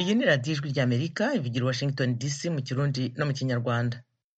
iyi ni radiyo ijwi ry'amerika ivugira washington dc mu kirundi no mu kinyarwanda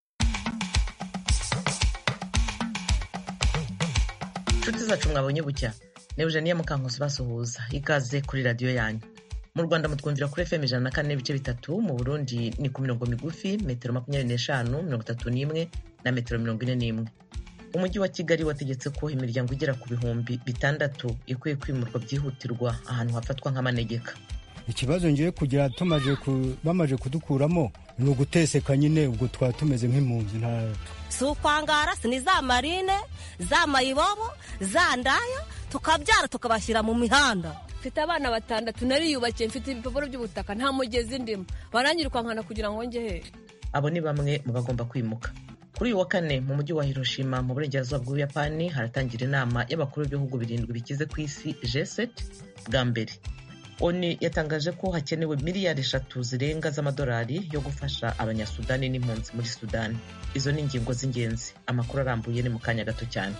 inshuti zacu mwabonye bucya ni eugenie mukankusi basuhuza ikaze kuri radiyo yanyu mu rwanda mutwumvira kuri fm ijana na kane n'ibice bitatu mu burundi ni ku mirongo migufi metero makumyabiri n'eshanu mirongo itatu n'imwe na metero mirongo ine n'imwe umujyi wa kigali wategetse ko imiryango igera ku bihumbi bitandatu ikwiye kwimurwa byihutirwa ahantu hafatwa nk'amanegeka ikibazo ngiye kugira tumaze bamaze kudukuramo ni uguteseka nyine ubwo twaba tumeze nk'impunzi nta si ukwangara si ni za marine za mayibobo za ndaya tukabyara tukabashyira mu mihanda mfite abana batandatu nariyubakiye mfite ibipapuro by'ubutaka nta mugezi ndimo baranyirukankana kugira ngo njye he abo ni bamwe mu bagomba kwimuka kuri uyu wa kane mu mujyi wa hiroshima mu burengerazuba bw'ubuyapani haratangira inama y'abakuru b'ibihugu birindwi bikize ku isi g7 bwa mbere oni yatangaje ko hakenewe miliyari eshatu zirenga z'amadolari yo gufasha abanyasudani n'impunzi muri sudani izo ni ingingo z'ingenzi amakuru arambuye ni mu kanya gato cyane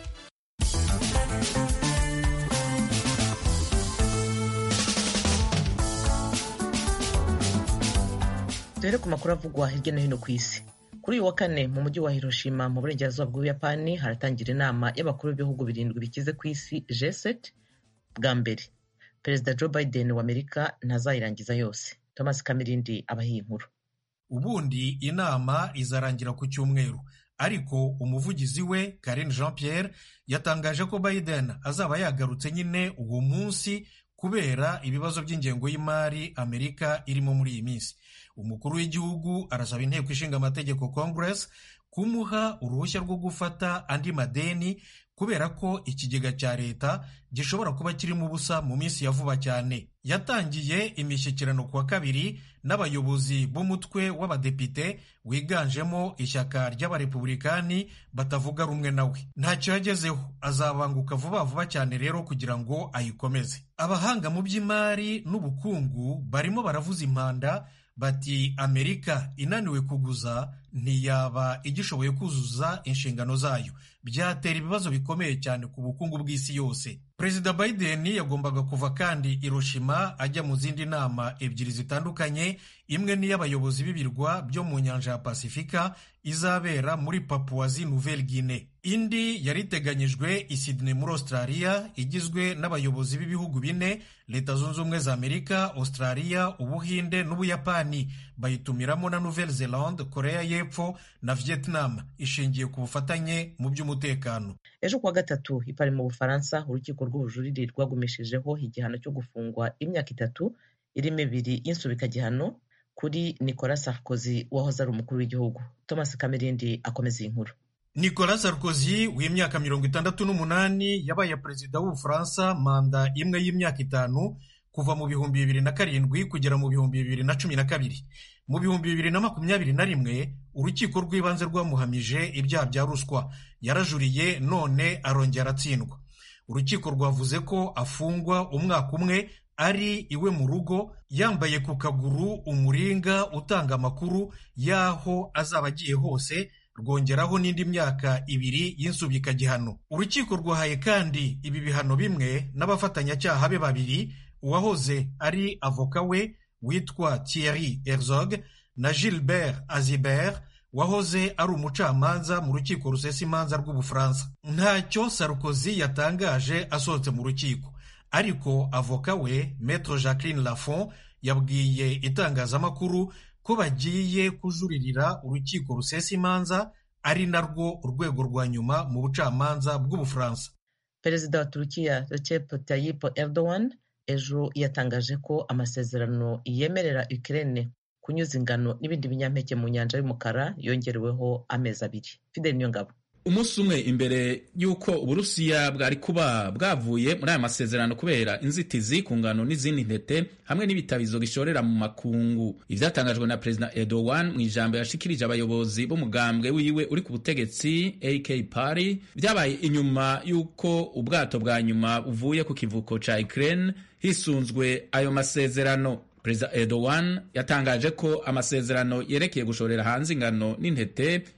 duhere ku makuru avugwa hirya no hino ku isi kuri uyu wa kane mu mujyi wa hiroshima mu burengerazuba bw'ubuyapani haratangira inama y'abakuru b'ibihugu birindwi bikize ku isi g7 bwa mbere perezida joe biden wa amerika ntazayirangiza yose thomas kamirindi abahiye inkuru ubundi inama izarangira ku cyumweru ariko umuvugizi we Karine Jean Pierre yatangaje ko Biden azaba yagarutse nyine uwo munsi kubera ibibazo by'ingengo y'imari Amerika irimo muri iyi minsi umukuru w'igihugu arasaba inteko ishinga amategeko Congress kumuha uruhushya rwo gufata andi madeni kubera ko ikigega cya leta gishobora kuba kirimo ubusa mu minsi ya vuba cyane yatangiye imishyikirano kuwa kabiri n'abayobozi b'umutwe w'abadepite wiganjemo ishyaka ry'abarepubulikani batavuga rumwe nawe ntacyo yagezeho azabanguka vuba vuba cyane rero kugira ngo ayikomeze abahanga mu by'imari n'ubukungu barimo baravuza impanda bati amerika inaniwe kuguza ntiyaba igishoboye kuzuza inshingano zayo byatera ibibazo bikomeye cyane ku bukungu bw'isi yose perezida biden yagombaga kuva kandi hiroshima ajya mu zindi nama ebyiri zitandukanye imwe n'iy'abayobozi b'ibirwa byo mu nyanja ya pasifika izabera muri papuwazi nouvelle guinée indi yari iteganyijwe i Sydney muri australia igizwe n'abayobozi b'ibihugu bine leta zunze ubumwe za amerika australia ubuhinde n'ubuyapani bayitumiramo na nouvelle zelande korea y'epfo na vietnam ishingiye ku bufatanye mu by'umutekano ejo kuwa gatatu ipari mu bufaransa urukiko rw'ubujurire rwagumishijeho igihano cyo gufungwa imyaka itatu irimo ibiri y'insubikagihano kuri nicolas sarkozy wahoze ari umukuru w'igihugu thomas kamirindi akomeza iyi nkuru nicolas sarkozy w'imyaka mirongo itandatu n'umunani yabaye perezida w'ubufaransa manda imwe y'imyaka itanu kuva mu bihumbi bibiri na karindwi kugera mu bihumbi bibiri na cumi na kabiri mu bihumbi bibiri na makumyabiri na rimwe urukiko rw'ibanze rwamuhamije ibyaha bya ruswa yarajuriye none arongera aratsindwa urukiko rwavuze ko afungwa umwaka umwe ari iwe mu rugo yambaye ku kaguru umuringa utanga amakuru y'aho azaba agiye hose rwongeraho n'indi myaka ibiri y'insubikagihano urukiko rwahaye kandi ibi bihano bimwe n'abafatanyacyaha be babiri uwahoze ari avoka we witwa Thierry Herzog na Gilbert Azibert wahoze ari umucamanza mu rukiko rusesa imanza rw'ubufaransa ntacyo Sarkozy yatangaje asohotse mu rukiko ariko avoka we Maître Jacqueline Lafont yabwiye itangazamakuru ko bagiye kujuririra urukiko rusesa imanza ari narwo urwego rwa nyuma mu bucamanza bw'ubufaransa perezida wa turukiya Recep Tayyip Erdogan ejo yatangaje ko amasezerano yemerera Ukraine kunyuza ingano n'ibindi binyampeke mu nyanja y'umukara yongereweho amezi abiri Fidel Niyongabo umunsi umwe imbere y'uko uburusiya bwari kuba bwavuye muri aya masezerano kubera inzitizi ku ngano n'izindi ntete hamwe n'ibitabizo bishorera mu makungu ivyatangajwe na perezida Erdogan mu ijambo yashikirije abayobozi b'umugambwe wiwe uri ku butegetsi AK Party vyabaye inyuma y'uko ubwato bwa nyuma buvuye ku kivuko ca Ukraine hisunzwe ayo masezerano perezida Erdogan yatangaje ko amasezerano yerekeye gushorera hanze ingano n'intete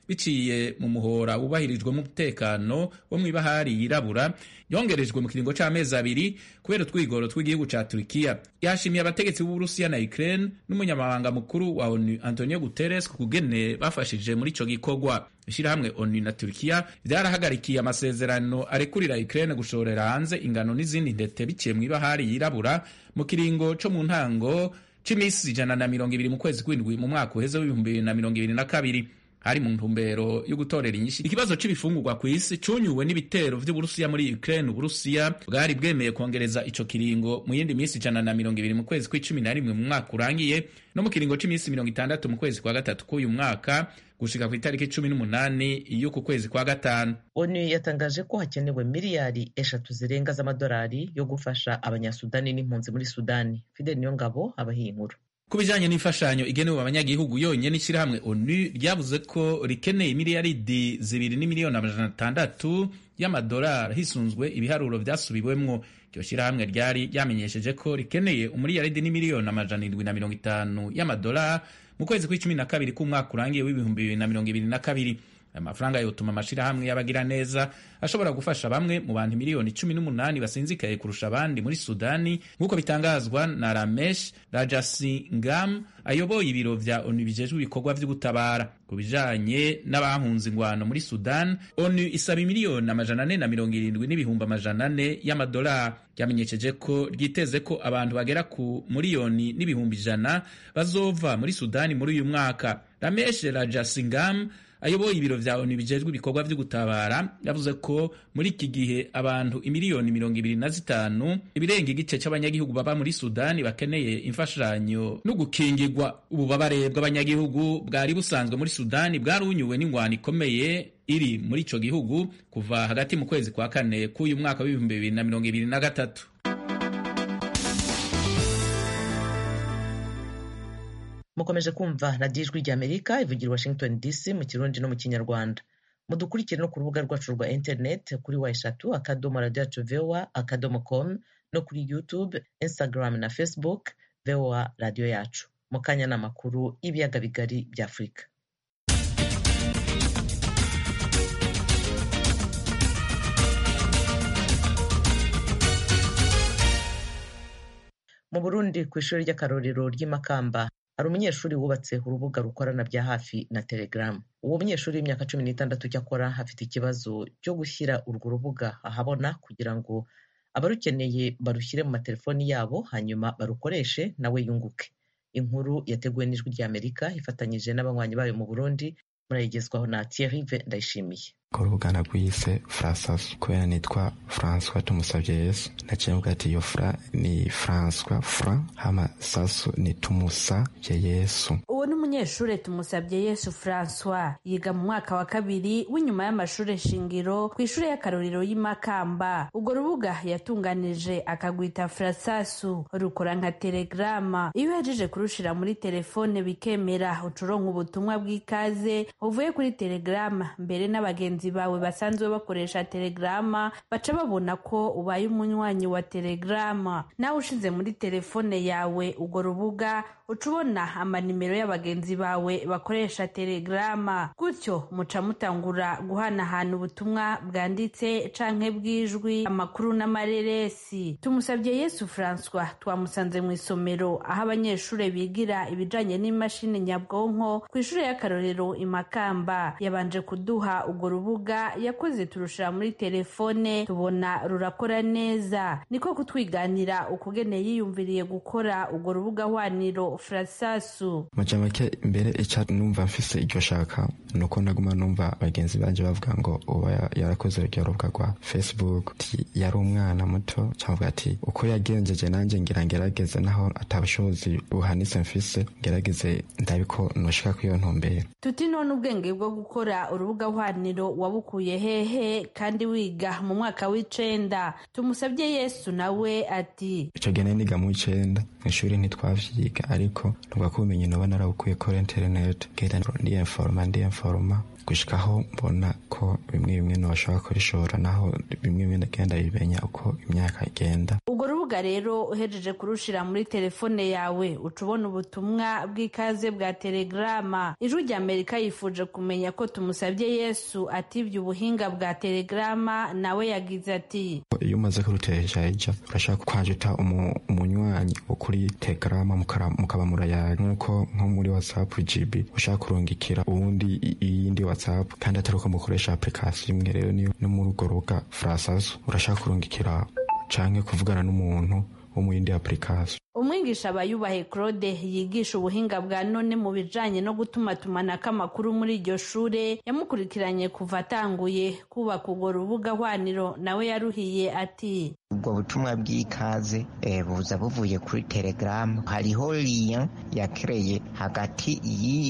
biciye mu muhora wubahirijwemo umutekano wo mw'ibahari yirabura yongerejwe mu kiringo c'amezi abiri kubera utwigoro tw'igihugu ca turikiya yashimiye abategetsi b'uburusiya na ukraine n'umunyamabanga mukuru wa onu antonio guterres ku kugene bafashije muri ico gikorwa ishirahamwe onu na turikiya vyarahagarikiye amasezerano arekurira ukraine gushorera hanze ingano n'izindi ntete biciye mw'ibahari yirabura mu kiringo co mu ntango c'imisi ijana na mirongo ibiri mu kwezi kw'indwi mu mwaka uheze w'ibihumbi bibiri na mirongo ibiri na kabiri hari mu ntumbero yo gutorera inyinshi ikibazo c'ibifungurwa kw'isi cunyuwe n'ibitero vy'uburusiya muri ukraine uburusiya bwari bwemeye kongereza ico kiringo mu yindi minsi ijana na mirongo ibiri mu kwezi kw'icumi na rimwe mu mwaka urangiye no mu kiringo c'imisi mirongo itandatu mu kwezi kwa gatatu k'uyu mwaka gushika ku itariki cumi n'umunani y'uku kwezi kwa gatanu onu yatangaje ko hakenewe miliyari eshatu zirenga z'amadolari yo gufasha abanyasudani n'impunzi muri sudani fidel niyongabo abahiye inkuru ku bijanye n'imfashanyo igenewe abanyagihugu yonyene ishyirahamwe onu ryavuze ko rikeneye miliyaridi zibiri n'imiliyoni amajana atandatu y'amadolari hisunzwe ibiharuro vyasubiwemwo iryo shyirahamwe ryari ryamenyesheje ko rikeneye umuliyaridi n'imiliyoni amajana indwi na mirongo itanu y'amadolari mu kwezi kw'icumi na kabiri k'umwaka urangiye w'ibihumbi bibiri na mirongo ibiri na kabiri aya mafaranga yotuma amashirahamwe y'abagira neza ashobora gufasha bamwe mu bantu miliyoni cumi n'umunani basinzikaye kurusha abandi muri sudani nk'uko bitangazwa na ramesh rajasingam ayoboye ibiro vya onu bijejwe ibikorwa vy'ugutabara ku bijanye n'abahunze ingwano muri sudan onu isaba miliyoni amajana ane na mirongo irindwi n'ibihumbi amajana ane y'amadolari ryamenyesheje ko ryiteze ko abantu bagera ku miliyoni n'ibihumbi ijana bazova muri sudani muri uyu mwaka ramesh rajasingam ayoboye ibiro vya onu bijejwe ibikorwa vyo gutabara yavuze ko muri iki gihe abantu imiliyoni mirongo ibiri na zitanu ibirenga igice c'abanyagihugu baba muri sudani bakeneye imfashanyo no gukingirwa ububabare bw'abanyagihugu bwari busanzwe muri sudani bwarunyuwe n'ingwano ikomeye iri muri ico gihugu kuva hagati mu kwezi kwa kane k'uyu mwaka w'ibihumbi bibiri na mirongo ibiri na gatatu mukomeje kumva radiyo ijwi ry'amerika ivugira washington dc mu kirundi no mu kinyarwanda mudukurikire no ku rubuga rwacu rwa interineti kuri wa eshatu akadomo radiyo yacu voa akadomo com no kuri youtube instagram na facebook voa radiyo yacu mu kanya ni amakuru y'ibiyaga bigari bya afurika mu burundi ku ishuri ry'akarorero ry'imakamba hari umunyeshuri wubatse urubuga rukorana bya hafi na telegram uwo munyeshuri w'imyaka cumi n'itandatu cyakora afite ikibazo cyo gushyira urwo rubuga ahabona kugira ngo abarukeneye barushyire mu matelefoni yabo hanyuma barukoreshe nawe yunguke inkuru yateguwe n'ijwi ry'amerika ifatanyije n'abanywanyi bayo mu burundi murayigezwaho na thierry ndayishimiye ku rubuga nagwise frasasu kubera nitwa françois tumusabye yesu naciye mvuga ati iyo fra ni françois fra hama sasu ni tumusabye yesu uwo ni umunyeshuri tumusabye yesu francois yiga mu mwaka wa kabiri w'inyuma y'amashuri shingiro ku ishuri y'akarorero y'imakamba urwo rubuga yatunganije akagwita frasasu rukora nka telegrama iyo uhejeje kurushira muri telefone bikemera ucuronka ubutumwa bw'ikaze uvuye kuri telegrama mbere n'abagenzi bawe basanzwe bakoresha telegrama baca babona ko ubaye umunywanyi wa telegrama nawe ushize muri telefone yawe urwo rubuga uca ubona amanimero y'abagenzi bawe bakoresha telegrama gutyo muca mutangura guhanahana ubutumwa bwanditse canke bw'ijwi amakuru n'amareresi tumusabye yesu francois twamusanze mu isomero aho abanyeshuri bigira ibijanye n'imashini nyabwonko ku ishuri y'akarorero imakamba yabanje kuduha urwo rubuga yakoze turushira muri telefone tubona rurakora neza niko kutwiganira ukugene yiyumviriye gukora urwo rubuga hwaniro frasasu maja make mbere ica numva mfise iryo shaka nuko naguma numva bagenzi banje bavuga ngo uba yarakoze uryo rubuga rwa facebook ti yari umwana muto cavuga ati uko yagenjeje nanje ngira ngerageze naho atabushobozi buhanitse mfise ngerageze ndabiko noshika kwiyo ntumbere tuti none ubwenge bwo gukora urubuga hwaniro wabukuye hehe kandi wiga mu mwaka w'icenda tumusabye yesu nawe ati ico gene niga mu icenda mw'ishuri ntitwavyiga ariko nubwo ko ubumenyi noba narabukuye kuri internet ngenda ndiyenforoma ndiyenforoma gushikaho mbona ko bimwe bimwe ntibashobora kubishora naho bimwe bimwe ndagenda bimenya uko imyaka igenda urwo rubuga rubuga rero uhejeje kurushira muri telefone yawe uca ubona ubutumwa bw'ikaze bwa telegrama ijwi rya amerika yifuje kumenya ko tumusabye yesu atibye ubuhinga bwa telegrama nawe yagize ati iyo umaze kurutejaija urashaka kwajuta umunywanyi wo kuri telegrama mukaba murayaga nk'uko nko muri whatsapp gb ushaka kurungikira uwundi iyindi whatsapp kandi atari uko mukoresha application imwe rero niyo no muri urwo rubuga frasaso urashaka kurungikira canke kuvugana n'umuntu wo mu yindi application umwigisha abayubahe claude yigisha ubuhinga bwa none mu bijanye no gutumatumanako amakuru muri iryo shure yamukurikiranye kuva atanguye kubaka urwo rubuga hwaniro nawe yaruhiye ati ubwo butumwa bw'ikaze buza buvuye kuri telegaramu hariho liya yakereye hagati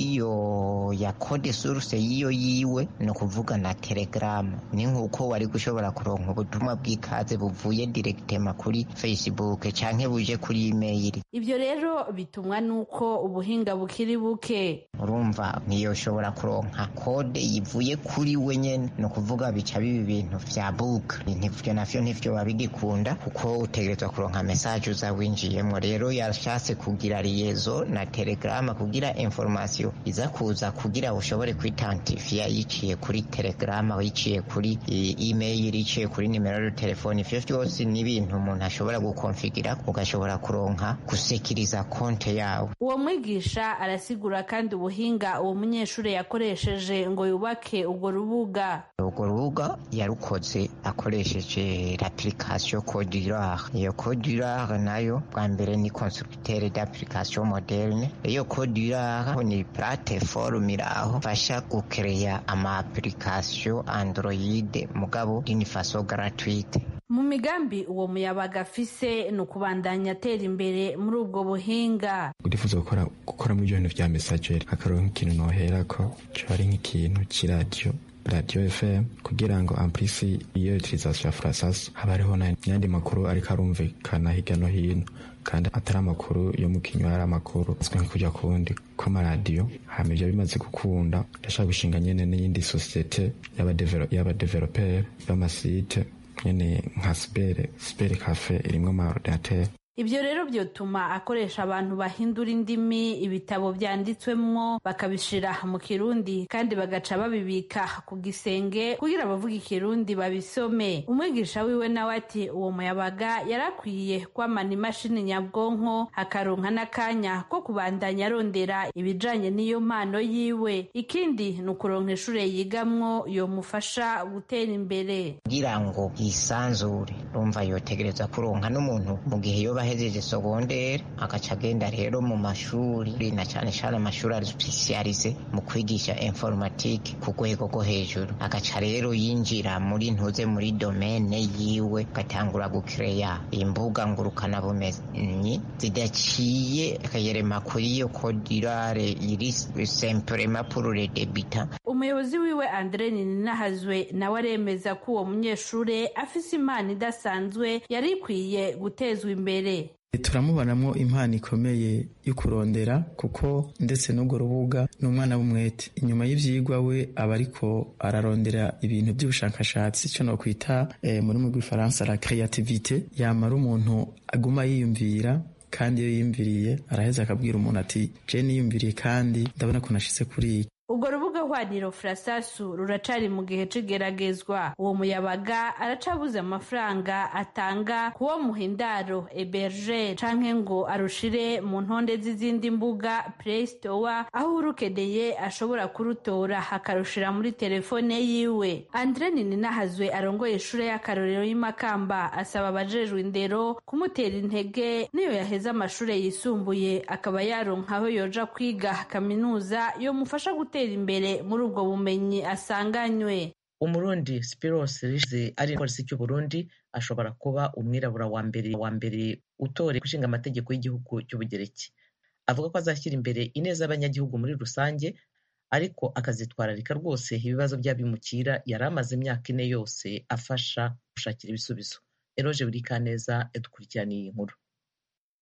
y'iyo ya kode suruse y'iyo yiwe ni ukuvuga na telegaramu ni nk'uko wari gushobora kuronka ubutumwa bw'ikaze buvuye diregitema kuri facebook canke buje kuri imeyili ibyo rero bitumwa n'uko ubuhinga bukiri buke urumva ntiyoshobora kuronka kode yivuye kuri we nyene ni ukuvuga bica biba ibintu vya buka ivyo navyo ntivyo babigikunda kuko utegerezwa kuronka mesaje uza winjiyemwo rero yashatse kugira liyezo na telegrama kugira information iza kuza kugira ushobore kwitantifiya yiciye kuri telegrama yiciye kuri email yiciye kuri nimero ya telefone ivyo vyose ni ibintu umuntu ashobora gukonfigira ugashobora kuronka gusekiriza konte yawe uwo mwigisha arasigura kandi ubuhinga uwo munyeshuri yakoresheje ngo yubake urwo rubuga urwo rubuga yarukoze akoresheje l'application Codurare iyo Codurare nayo bwa mbere ni constructeur d'application moderne iyo Codurare ni plateforme iraho fasha gukereya ama application Android mugabo d'une façon gratuite mu migambi uwo muyabaga afise ni ukubandanya atera imbere muri ubwo buhinga ndifuza gukora gukora muri ibyo bintu vya messageri akaronka ikintu noherako coba ari nk'ikintu c'iradiyo radio fm kugira ngo amplisi iyo utilisation ya frasas haba hariho n'ayandi makuru ariko arumvikana hirya no hino kandi atari amakuru yo mu kinywa ari amakuru azwi nko kujya kuwundi kw'amaradiyo hama ivyo bimaze gukunda ndashaka gushinga nyene n'iyindi sosiyete y'abadeveloperi b'amasite nyene nka sibere sibere cafe irimwo amaordinateri ibyo rero byotuma akoresha abantu bahindura indimi ibitabo byanditswemwo bakabishira mu kirundi kandi bagaca babibika ku gisenge kugira abavuga ikirundi babisome umwigisha wiwe nawe ati uwo muyabaga yarakwiye kwamana imashini nyabwonko akaronka n'akanya ko kubandanya arondera ibijanye n'iyo mpano yiwe ikindi ni ukuronka ishure yigamwo yomufasha gutera imbere kugira ngo yisanzure urumva yotegereza kuronka n'umuntu mu gihe yoba ahejeje sogondere agaca agenda rero mu mashuri na cyane cyane amashuri ari spesialize mu kwigisha informatike ku rwego rwo hejuru agaca rero yinjira muri ntuze muri domene yiwe agatangura gukereya imbuga ngurukanabumenyi zidaciye akayerema kuri iyo kodirare iri semprema purure debita umuyobozi wiwe andre ninahazwe nawe aremeza ko uwo munyeshuri afise impano idasanzwe yari ikwiye gutezwa imbere turamubonamo impano ikomeye yo kurondera kuko ndetse n'urwo rubuga ni umwana w'umwete inyuma y'ivyigwa we aba ariko ararondera ibintu by'ubushakashatsi icyo nokwita eh, muri mu rw'ifaransa la creativite yamara umuntu aguma yiyumvira kandi iyo yiyumviriye araheza akabwira umuntu ati je niyumviriye kandi ndabona ko nashitse kuri iki ubwo rubuga hwaniro furasasu ruracari mu gihe c'igeragezwa uwo muyabaga aracabuze amafaranga atanga kuwo muhindaro eberger canke ngo arushire mu ntonde z'izindi mbuga play store aho urukeneye ashobora kurutora akarushira muri telefone yiwe andre nininahazwe arongoye ishure y'akarorero y'imakamba asaba abajejwe indero kumutera intege niyo yaheza amashure yisumbuye akaba yaronka aho yoja kwiga kaminuza yomufasha gutera imbere muri ubwo bumenyi asanganywe umurundi spiros rize ari polisi cy'u burundi ashobora kuba umwirabura wa mbere wa mbere utore gushinga amategeko y'igihugu cy'ubugereki avuga ko azashyira imbere ineza y'abanyagihugu muri rusange ariko akazitwararika rwose ibibazo by'abimukira yari amaze imyaka ine yose afasha gushakira ibisubizo eroje buri kaneza yadukurikiraniye iyi nkuru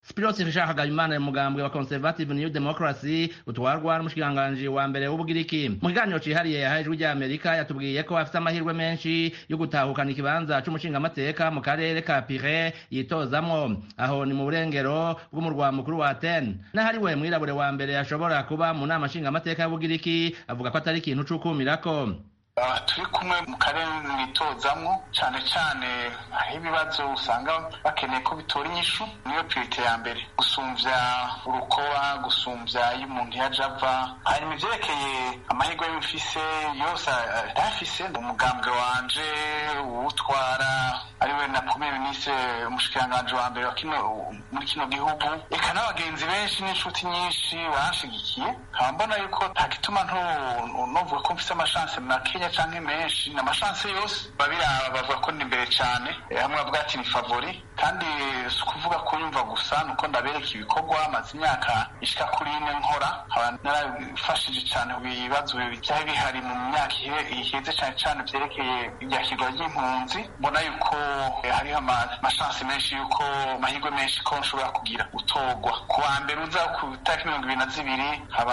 Spiros Nshaka Imana mugambwe wa Conservative New Democracy utwarwa n'umushikiranganji wa mbere w'Ubugiriki mu kiganiro cihariye yahaye ijwi rya Amerika yatubwiye ko afite amahirwe menshi yo gutahukana ikibanza c'umushingamateka mu karere ka Pire yitozamwo aho ni mu burengero bw'umurwa mukuru wa Athene n'ahari we mwirabure wa mbere ashobora kuba mu nama nshingamateka y'Ubugiriki avuga ko atari ikintu c'ukumirako turi kumwe mu karere mwitozamwo cyane cyane aho ibibazo usanga bakeneye ko bitora inyishu niyo pirite ya mbere gusumvya urukoba gusumvya iyo umuntu yaje ava hanyuma ivyerekeye amahirwe y'umfise yose ayafise umugambwe wanje uwutwara ariwe na premier ministre umushikiranganji wa mbere wa kino muri kino gihugu eka n'abagenzi benshi n'inshuti nyinshi banshigikiye nkaba mbona yuko nta gituma novuga ko mfise amashanse makenya canke menshi ni amashanse yose babiraba bavuga ko ni imbere cane hamwe bavuga ati ni favori kandi si ukuvuga ko yumva gusa nuko ndabereka ibikorwa maze imyaka ishika kuri ine nkora nkaba narafashije cane ku bibazo byari bihari mu myaka iheze cane cane vyerekeye iryakirwa ry'impunzi mbona yuko hariho amashanse menshi yuko amahirwe menshi ko nshobora kugira gutorwa ku wa mbere uza ku itariki mirongo ibiri na zibiri haba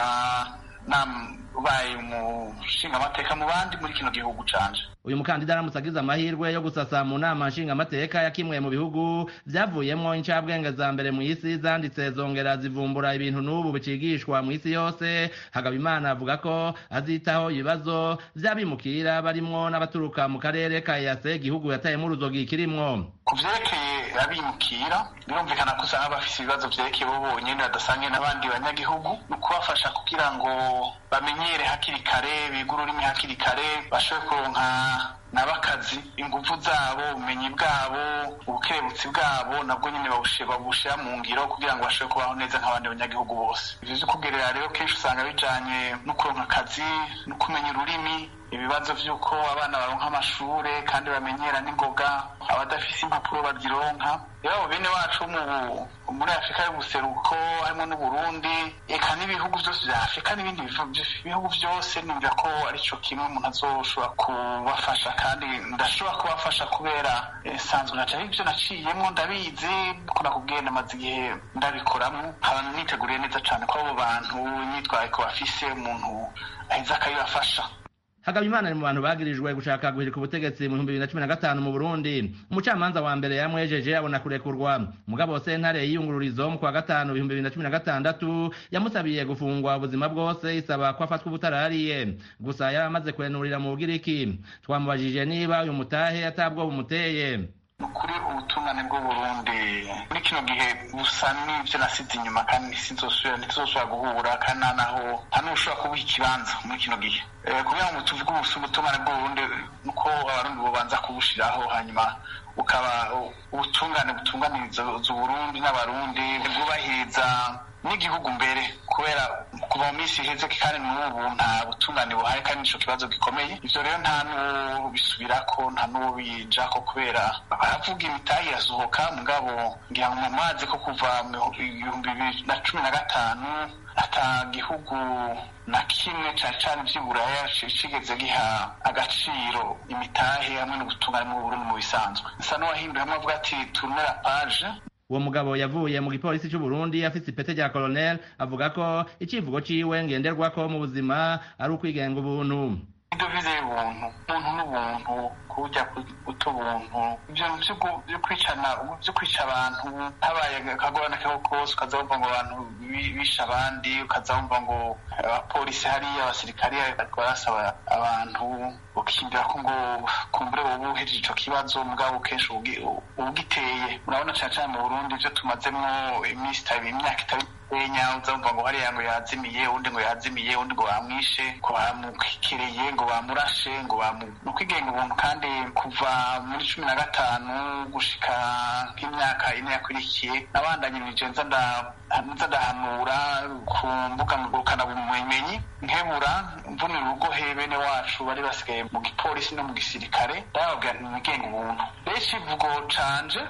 ubaye umushingamateka mu bandi muri kino gihugu canje uyu mukandida aramutse agize amahirwe yo gusasa mu nama nshingamateka ya kimwe mu bihugu vyavuyemwo incabwenge za mbere mu isi zanditse zongera zivumbura ibintu n'ubu bicigishwa mu isi yose hagabimana avuga ko azitaho ibibazo vy'abimukira barimwo n'abaturuka mu karere ka yase igihugu yatayemwo uruzogi kirimwo ku vyerekeye abimukira birumvikana ko usanga bafise ibibazo vyerekeye bo bonyene badasangiye n'abandi banyagihugu ni ukubafasha kugira ngo bamenyere hakiri kare biga ururimi hakiri kare bashobore kuronka n'abakazi ingufu zabo ubumenyi bwabo ubukerebutsi bwabo nabwo nyine babushira mu ngiro kugira ngo bashobore kubaho neza nk'abandi banyagihugu bose ivyo vyo kugerera rero kenshi usanga bijanye no kuronka akazi no kumenya ururimi ibibazo vy'uko abana baronka amashure kandi bamenyera n'ingoga abadafise impapuro bazironka rero bene wacu muri afurika y'ubuseruko harimo n'uburundi eka n'ibihugu vyose vya afurika n'ibindi bihugu vyose numva ko arico kimwe umuntu azoshobora kubafasha kandi ndashobora kubafasha kubera nsanzwe naca ivyo naciyemwo ndabizi ko nakubwiye namaze igihe ndabikoramwo nkaba niteguriye neza cane ko abo bantu imyitwariko bafise umuntu aheza akabibafasha Hagabimana ni mu bantu bagirijwe gushaka guhirika ubutegetsi mu bihumbi bibiri na cumi na gatanu mu Burundi umucamanza wa mbere yamwejeje abona kurekurwa mugabo sentare y'iyungururizo mu kwa gatanu ibihumbi bibiri na cumi na gatandatu yamusabiye gufungwa ubuzima bwose isaba ko afatwa ubutarariye gusa yari amaze kurenurira mu Bugiriki twamubajije niba uyu mutahe atabwo bumuteye kuri ubutungane bw'uburundi muri kino gihe busa n'ivyo nasize inyuma kandi sinzosubira ntituzosubira guhura kandi nta naho nta n'ushobora kubuha ikibanza muri kino gihe kugira ngo tuvuge ubutungane bw'uburundi nuko abarundi bobanza kubushiraho hanyuma bukaba ubutungane butunganiriza uburundi n'abarundi bwubahiriza n'igihugu mbere kubera kuva mu minsi iheze kandi n'ubu nta butungane buhari kandi nico kibazo gikomeye ivyo rero nta n'uwo bisubirako nta n'uwo bijako kubera baravuga imitahe irasohoka mugabo ngira ngo mumazi ko kuva mu bihumbi bibiri na cumi na gatanu ata gihugu na kimwe cane cane vy'iburaya cigeze giha agaciro imitahe hamwe n'ubutungane mu Burundi mu bisanzwe nsa n'uwahinduye hamwe avuga ati tournera page uwo mugabo yavuye mu gipolisi c'u Burundi afise ipete rya colonel avuga ko icivugo ciwe ngenderwako mu buzima ari ukwigenga ubuntu idovize y'ubuntu umuntu n'ubuntu kurya guta ubuntu ivyo vyo kwicana vyo kwica abantu habaye akagorane kako kose ukaza wumva ngo abantu bisha abandi ukaza wumva ngo abapolisi hariya abasirikari bariko barasaba abantu ukiyumvira ko ngo kumbure wowe uhejeje ico kibazo mugabo kenshi ubugiteye urabona cane cane mu burundi ivyo tumazemwo iminsi itari imyaka itari enya uzumva ngo hariya ngo yazimiye undi ngo yazimiye undi ngo bamwishe ngo bamukereye ngo bamurashe ngo bamu ni ukwigenga ubuntu kandi kuva muri cumi na gatanu gushika nk'imyaka ine yakurikiye nabandanyirije nza nza ndahanura ku mbuga ngurukanabumenyi nkebura mvunira urugohe bene wacu bari basigaye mu gipolisi no mu gisirikare ndababwira nti mwigenga ubuntu rero ikivugo canje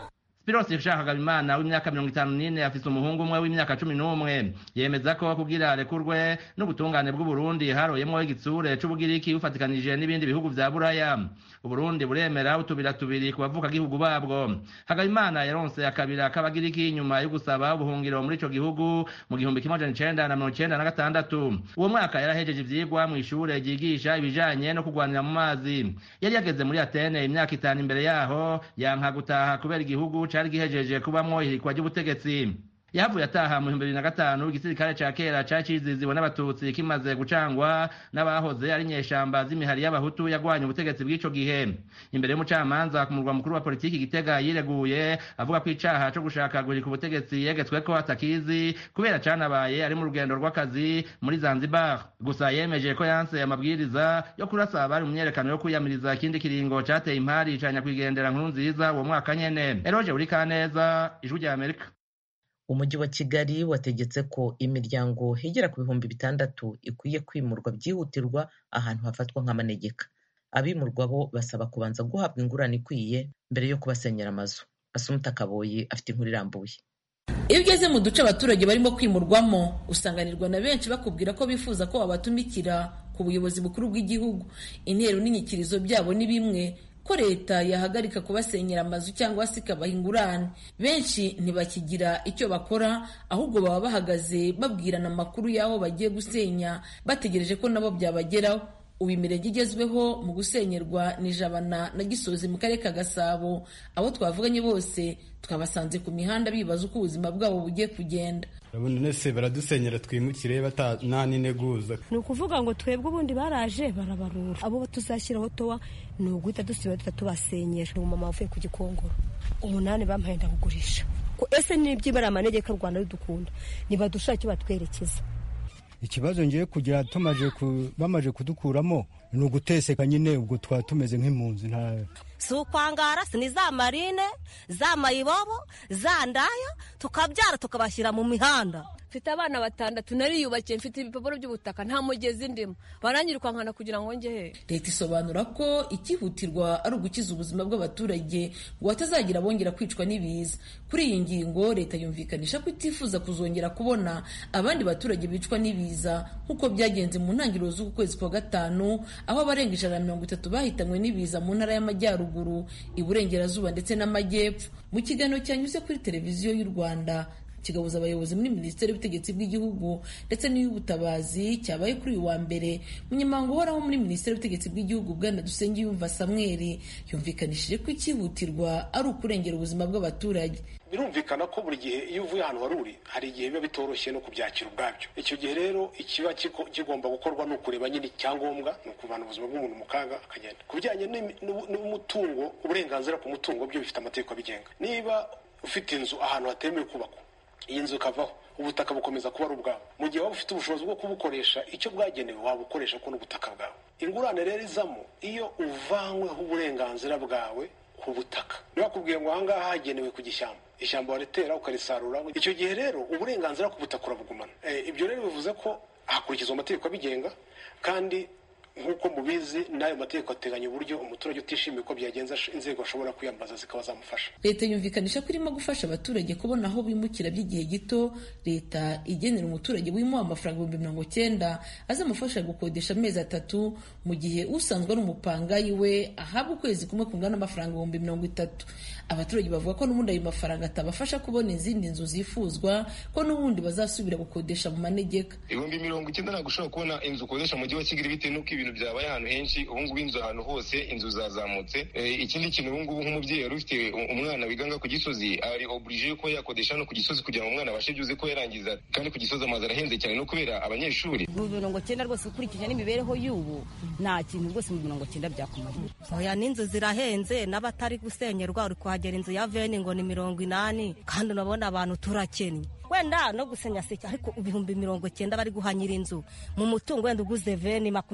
Spiros Shakagabimana w'imyaka mirongo itanu n'ine afise umuhungu umwe w'imyaka cumi n'umwe yemeza ko kugira arekurwe n'ubutungane bw'uburundi haroyemwo igitsure c'ubugiriki bufatikanije n'ibindi bihugu vya buraya uburundi buremera utubira tubiri ku bavuka gihugu babwo hagabimana yaronse akabira k'abagiriki nyuma yo gusaba ubuhungiro muri ico gihugu mu gihumbi kimwe amajana icenda na mirongo icenda na gatandatu uwo mwaka yarahejeje ivyigwa mw'ishure ryigisha ibijanye no kugwanira mu mazi yari yageze muri atene imyaka itanu imbere yaho yanka gutaha kubera igihugu cari gihejeje kubamwo ihirikwa ry'ubutegetsi yahavuye ataha mu bihumbi bibiri na gatanu igisirikare ca kera cari ciziziwe n'abatutsi kimaze gucangwa n'abahoze ari nyeshamba z'imihari y'abahutu yagwanye ubutegetsi bw'ico gihe imbere y'umucamanza ku murwa mukuru wa politiki gitega yireguye avuga ko icaha co gushaka guhirika ubutegetsi yegetsweko atakizi kubera canabaye ari mu rugendo rw'akazi muri zanzibar gusa yemeje ko yanse amabwiriza yo kurasa abari mu myerekano yo kwiyamiriza ikindi kiringo cateye impari ca nyakwigendera nkuru nziza uwo mwaka nyene eroje buri kaneza ijwi rya amerika umujyi wa kigali wategetse ko imiryango igera ku bihumbi bitandatu ikwiye kwimurwa byihutirwa ahantu hafatwa nk'amanegeka abimurwa bo basaba kubanza guhabwa ingurane ikwiye mbere yo kubasenyera amazu asumuta kaboyi afite inkuru irambuye iyo ugeze mu duce abaturage barimo kwimurwamo usanganirwa na benshi bakubwira ko bifuza ko wabatumikira ku buyobozi bukuru bw'igihugu intero n'inyikirizo byabo ni bimwe ko leta yahagarika kubasenyera amazu cyangwa se ikabaha ingurane benshi ntibakigira icyo bakora ahubwo baba bahagaze babwirana amakuru y'aho bagiye gusenya bategereje ko nabo byabageraho ubu imirenge igezweho mu gusenyerwa ni jabana na gisozi mu karere ka gasabo abo twavuganye bose twabasanze ku mihanda bibaza uko ubuzima bwabo bugiye kugenda urabona nese baradusenyera twimukire nta n'integuza ni ukuvuga ngo twebwe ubundi baraje barabarura abo tuzashyiraho towa ni uguhita dusiba duhita tubasenyera ni umumama uvuye ku gikongoro umunani bampaye ndakugurisha ese nibyibara amanegeka u rwanda rudukunda nibadushake icyo batwerekeza ikibazo ngiye kugira tumaje bamaze kudukuramo ni uguteseka nyine ubwo twaba tumeze nk'impunzi nta si ukwangara si ni za marine za mayibobo za ndaya tukabyara tukabashyira mu mihanda mfite abana batandatu nariyubakiye mfite ibipapuro by'ubutaka nta mugezi ndimo baranyirukankana kugira ngo njye he leta isobanura ko ikihutirwa ari ugukiza ubuzima bw'abaturage ngo hatazagira bongera kwicwa n'ibiza kuri iyi ngingo leta yumvikanisha ko itifuza kuzongera kubona abandi baturage bicwa n'ibiza nk'uko byagenze mu ntangiriro z'uku kwezi kwa gatanu aho abarenga ijana na mirongo itatu bahitanywe n'ibiza mu ntara y'amajyaruguru iburengerazuba ndetse n'amajyepfo mu kiganiro cyanyuze kuri televiziyo y'u rwanda kigabuza abayobozi muri minisiteri y'ubutegetsi bw'igihugu ndetse n'iy'ubutabazi cyabaye kuri uyu wa mbere munyamabanga uhoraho muri minisiteri y'ubutegetsi bw'igihugu bwana dusengiyumva samweri yumvikanishije ko icyihutirwa ari ukurengera ubuzima bw'abaturage birumvikana ko buri gihe iyo uvuye ahantu wari uri hari igihe biba bitoroshye no kubyakira ubwabyo icyo gihe rero ikiba kigomba gukorwa ni ukureba nyine icyangombwa ni ukuvana ubuzima bw'umuntu mu kaga akagenda ku bijyanye n'umutungo uburenganzira ku mutungo byo bifite amategeko abigenga niba ufite inzu ahantu hatemewe kubakwa iyi nzu ikavaho ubutaka bukomeza kuba ari ubwawe mu gihe waba ufite ubushobozi bwo kubukoresha icyo bwagenewe wabukoresha ko n'ubutaka bwawe ingurane rero izamo iyo uvanyweho uburenganzira bwawe ku butaka ntibakubwire ngo ahangaha hagenewe ku gishyamba ishyamba waritera ukarisarura icyo gihe rero uburenganzira ku butaka urabugumana ibyo rero bivuze ko hakurikizwa amategeko abigenga kandi nk'uko mubizi n'ayo mategeko ateganya uburyo umuturage utishimiye uko byagenza inzego ashobora kwiyambaza zikaba zamufasha leta yumvikanisha ko irimo gufasha abaturage kubona aho bimukira by'igihe gito leta igenera umuturage wimuha amafaranga ibihumbi mirongo cyenda azamufasha gukodesha amezi atatu mu gihe usanzwe ari umupangayi we ahabwa ukwezi kumwe kungana n'amafaranga ibihumbi mirongo itatu abaturage bavuga ko n'ubundi ayo mafaranga atabafasha kubona izindi nzu zifuzwa ko n'ubundi bazasubira gukodesha mu manegeka ibihumbi mirongo icyenda ntabwo ushobora kubona inzu ukodesha mu mujyi wa kigali bitewe n'uko ibintu byabaye ahantu henshi ubu ngubu inzu ahantu hose inzu zazamutse ikindi kintu ubu ngubu nk'umubyeyi wari ufite umwana wiganga ku gisozi ari oburije yuko yakodesha no ku gisozi kugira ngo umwana abashe byuze ko yarangiza kandi ku gisozi amazu arahenze cyane no kubera abanyeshuri mu mirongo cyenda rwose ukurikije n'imibereho y'ubu nta kintu rwose mu mirongo cyenda byakumarira oya n'inzu zirahenze n'abatari gusenyerwa uri kuhagera inzu ya veni ngo ni mirongo inani kandi urabona abantu turakennye wenda no gusenya seke ariko ibihumbi mirongo cyenda bari guhanyira inzu mu mutungo wenda uguze veni mirongo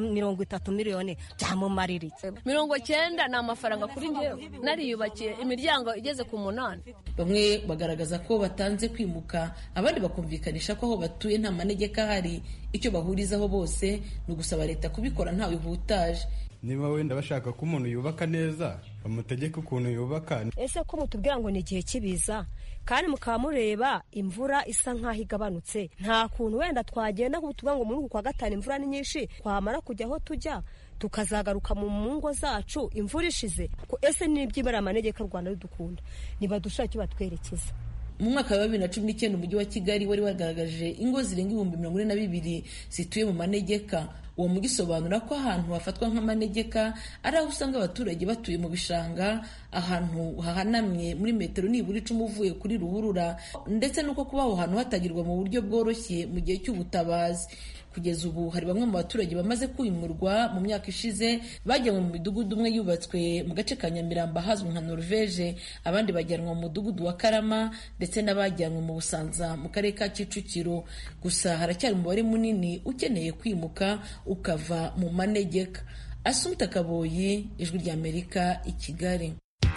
mirongo itatu miliyoni byamumarira iki mirongo cyenda ni amafaranga kuri njyewe nariyubakiye imiryango igeze ku munani bamwe bagaragaza ko batanze kwimuka abandi bakumvikanisha ko aho batuye nta manegeka ahari icyo bahurizaho bose ni ugusaba leta kubikora ntawe ihutaje niba wenda bashaka ko umuntu yubaka neza bamutegeke ukuntu yubaka ese ko mutubwira ngo ni igihe cy'ibiza kandi mukaba mureba imvura isa nk'aho igabanutse nta kuntu wenda twagenda tuvuga ngo muri uku kwa gatanu imvura ni nyinshi twamara kujya aho tujya tukazagaruka mu ngo zacu imvura ishize ese n'ibyibara amanegeka u rwanda rudukunda nibadushaka icyo batwerekeza mu mwaka wa bibiri na cumi n'icyenda umujyi wa kigali wari wagaragaje ingo zirenga ibihumbi mirongo ine na bibiri zituye mu manegeka uwo mujyi usobanura ko ahantu hafatwa nk'amanegeka ari aho usanga abaturage batuye mu bishanga ahantu hahanamye muri metero nibura icumi uvuye kuri ruhurura ndetse n'uko kuba aho hantu hatagirwa mu buryo bworoshye mu gihe cy'ubutabazi kugeza ubu hari bamwe mu baturage bamaze kwimurwa mu myaka ishize bajyanwe mu midugudu umwe yubatswe mu gace ka nyamirambo ahazwi nka norvege abandi bajyanwa mu mudugudu wa karama ndetse n'abajyanwe mu busanza mu karere ka kicukiro gusa haracyari umubare munini ukeneye kwimuka ukava mu manegeka asumta kaboyi ijwi ry'amerika i kigali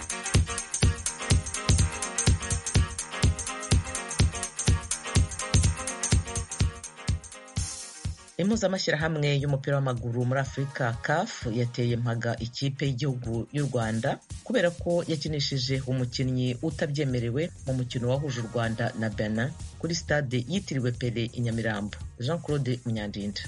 impuzamashyirahamwe y'umupira w'amaguru muri afurika caf yateye mpaga ikipe y'igihugu y'u rwanda kubera ko yakinishije umukinnyi utabyemerewe mu mukino wahuje u rwanda na benin kuri stade yitiriwe pele i nyamirambo jean claude munyandinda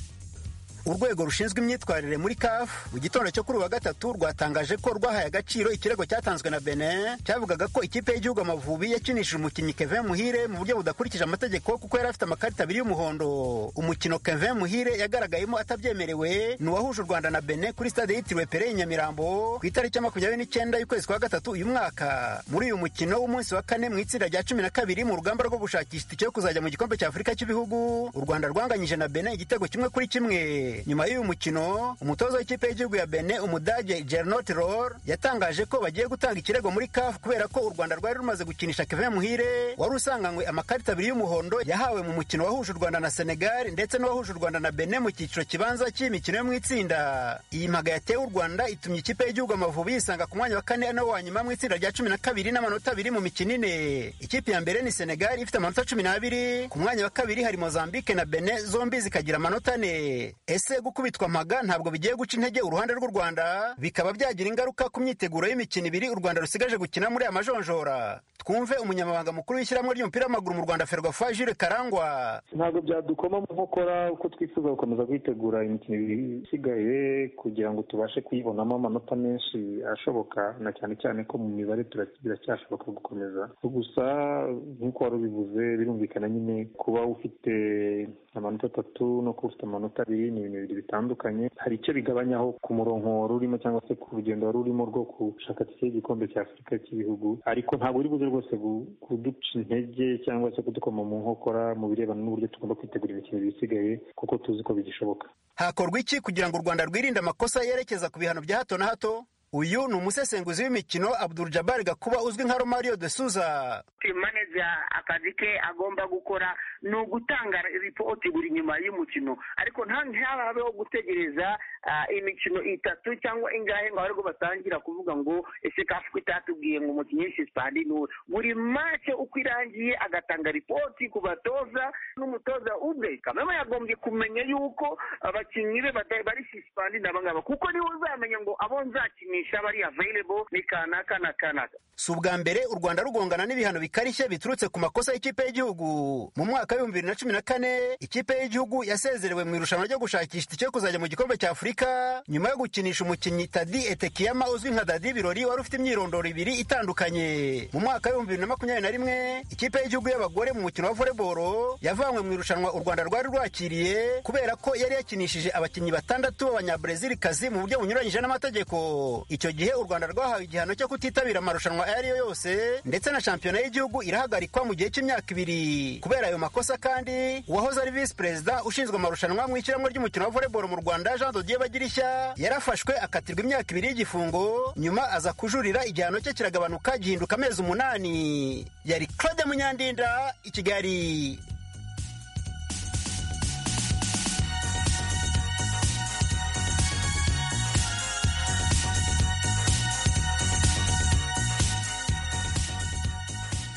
urwego rushinzwe imyitwarire muri CAF mu gitondo cyo kuri uwa gatatu rwatangaje ko rwahaye agaciro ikirego cyatanzwe na Benin cyavugaga ko ikipe y'igihugu Amavubi yakinishije umukinnyi Kevin Muhire mu buryo budakurikije amategeko kuko yari afite amakarita abiri y'umuhondo umukino Kevin Muhire yagaragayemo atabyemerewe ni uwahuje u Rwanda na Benin kuri stade yitiriwe Pele i Nyamirambo ku itariki ya makumyabiri n'icyenda y'ukwezi kwa gatatu uyu mwaka muri uyu mukino w'umunsi wa kane mu itsinda rya cumi na kabiri mu rugamba rwo gushakisha itike yo kuzajya mu gikombe cya Afurika cy'ibihugu u Rwanda rwanganyije na Benin igitego kimwe kuri kimwe nyuma y'uyu mukino umutoza w'ikipe y'igihugu ya Benin umudage Gernot Rohr yatangaje ko bagiye gutanga ikirego muri CAF kubera ko u Rwanda rwari rumaze gukinisha Kevin Muhire wari usanganywe amakarita abiri y'umuhondo yahawe mu mukino wahuje u Rwanda na Senegal ndetse n'uwahuje u Rwanda na Benin mu cyiciro kibanza cy'imikino yo mu itsinda iyi mpaga yatewe u Rwanda itumye ikipe y'igihugu Amavubi yisanga ku mwanya wa kane no wa nyuma mu itsinda rya cumi na kabiri n'amanota abiri mu mikino ine ikipe ya mbere ni Senegal ifite amanota cumi n'abiri ku mwanya wa kabiri hari Mozambique na Benin zombi zikagira amanota ane ese gukubitwa mpaga ntabwo bigiye guca intege uruhande rw'u Rwanda bikaba byagira ingaruka ku myiteguro y'imikino ibiri u Rwanda rusigaje gukina muri aya majonjora twumve umunyamabanga mukuru w'ishyirahamwe ry'umupira w'amaguru mu Rwanda Ferwafa Jules Karangwa ntabwo byadukoma mu nkokora uko twifuza gukomeza kwitegura imikino ibiri isigaye kugira ngo tubashe kuyibonamo amanota menshi ashoboka na cyane cyane ko mu mibare biracyashoboka gukomeza gusa nk'uko wari ubivuze birumvikana nyine kuba ufite amanota atatu no kuba ufite amanota abiri ni ibintu bibiri bitandukanye hari icyo bigabanyaho ku murongo wari urimo cyangwa se ku rugendo wari urimo rwo gushaka tike y'igikombe cya afurika cy'ibihugu ariko ntabwo uri buze rwose kuduca intege cyangwa se kudukoma mu nkokora mu birebana n'uburyo tugomba kwitegura imikino ibiri isigaye kuko tuzi ko bigishoboka hakorwa iki kugira ngo u rwanda rwirinde amakosa yerekeza ku bihano bya hato na hato uyu ni umusesenguzi w'imikino Abdul Jabbar Gakuba uzwi nka Romario de Souza manager akazi ke agomba gukora ni ugutanga ripoti buri nyuma y'umukino ariko ntahabeho gutegereza imikino itatu cyangwa ingahe ngo abarwo batangira kuvuga ngo ese kafu itatubwiye ngo umukinnyi w'isipani ni uwe buri mace uko irangiye agatanga ripoti ku batoza n'umutoza ubwe kameme yagombye kumenya yuko abakinnyi be bari sisipani n'abangaba kuko niwe uzamenya ngo abo nzakinisha bari available ni kanaka na kanaka si ubwa mbere u rwanda rugongana n'ibihano bikarishye biturutse ku makosa y'ikipe y'igihugu mu mwaka w'ibihumbi bibiri na cumi na kane ikipe y'igihugu yasezerewe mu irushanwa ryo gushakisha itike yo kuzajya mu gikombe cya afurika nyuma yo gukinisha umukinnyi tadi etekiyama uzwi nka dadi birori wari ufite imyirondoro ibiri itandukanye mu mwaka w'ibihumbi bibiri na makumyabiri na rimwe ikipe y'igihugu y'abagore mu mukino wa voleboro yavanywe mu irushanwa u rwanda rwari rwakiriye kubera ko yari yakinishije abakinnyi batandatu b'abanyabrezilikazi mu buryo bunyuranyije n'amategeko icyo gihe u rwanda rwahawe igihano cyo kutitabira amarushanwa ayo ari yo yose ndetse na shampiyona y'igihugu irahagarikwa mu gihe cy'imyaka ibiri kubera ayo makosa kandi uwahoze ari visi perezida ushinzwe amarushanwa mu ishyirahamwe ry'umukino wa voleboro mu rwanda jean dodier bagirishya yarafashwe akatirwa imyaka ibiri y'igifungo nyuma aza kujurira igihano cye kiragabanuka gihinduka amezi umunani yari claude munyandinda i kigali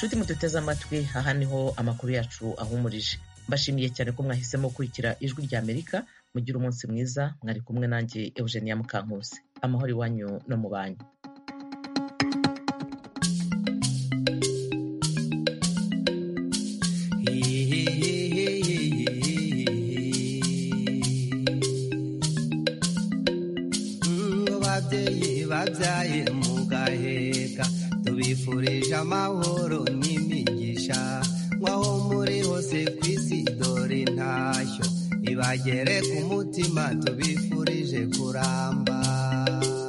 nshuti muduteze amatwi aha niho amakuru yacu ahumurije mbashimiye cyane ko mwahisemo gukurikira ijwi rya amerika mugire umunsi mwiza mwari kumwe nanjye eugenia mukankusi amahoro iwanyu no mu banyu babyeyi babyaye mugaheka tubifurije amahoro n'imigisha nk'aho muri hose ku isi dore intashyo ibagere ku mutima tubifurije kuramba